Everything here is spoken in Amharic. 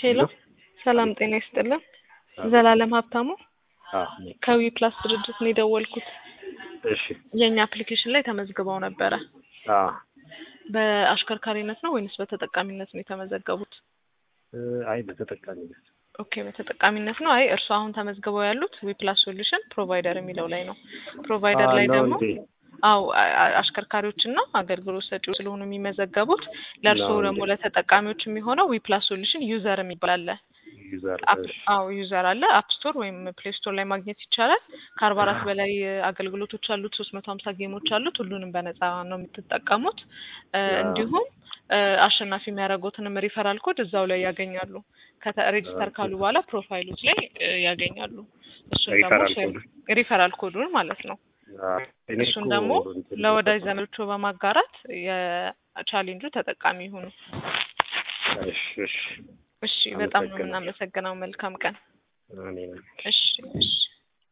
ሄሎ ሰላም ጤና ይስጥልን። ዘላለም ሀብታሙ አዎ ከዊ ፕላስ ድርጅት ነው የደወልኩት። እሺ የእኛ አፕሊኬሽን ላይ ተመዝግበው ነበረ። አዎ በአሽከርካሪነት ነው ወይንስ በተጠቃሚነት ነው የተመዘገቡት? እ አይ በተጠቃሚነት ኦኬ በተጠቃሚነት ነው። አይ እርሱ አሁን ተመዝግበው ያሉት ዊ ፕላስ ሶሉሽን ፕሮቫይደር የሚለው ላይ ነው። ፕሮቫይደር ላይ ነው ደግሞ እንዴ? አው አሽከርካሪዎችና አገልግሎት ሰጪዎች ስለሆኑ የሚመዘገቡት ለእርስዎ ነው ደግሞ እንዴ? ለተጠቃሚዎች የሚሆነው ዊ ፕላስ ሶሉሽን ዩዘር የሚባል አለ። ዩዘር አፕ እሺ አዎ ዩዘር አለ አፕ ስቶር ወይም ፕሌይ ስቶር ላይ ማግኘት ይቻላል። ከአርባ አራት በላይ እ አገልግሎቶች አሉት። ሶስት መቶ ሀምሳ ጌሞች አሉት። ሁሉንም በነፃ ነው የምትጠቀሙት። እ አዎ። እንዲሁም እ አሸናፊ የሚያደርጉትንም ሪፈራል ኮድ እዛው ላይ ያገኛሉ። ከተ ሬጂስተር ኦኬ። ካሉ በኋላ ፕሮፋይሎች ላይ እ ያገኛሉ። እሱን ደግሞ ሪፈራል ሼር ኮድ ሪፈራል ኮዱን ማለት ነው። አዎ እኔ እሱን እኮ ደግሞ እንትን ለወዳጅ ዘመዶቹ በማጋራት የቻሌንጁ ተጠቃሚ ይሁኑ። እሺ እሺ እሺ በጣም ነው አመሰግናለሁ። የምናመሰግነው። መልካም ቀን። እኔ ነኝ። እሺ እሺ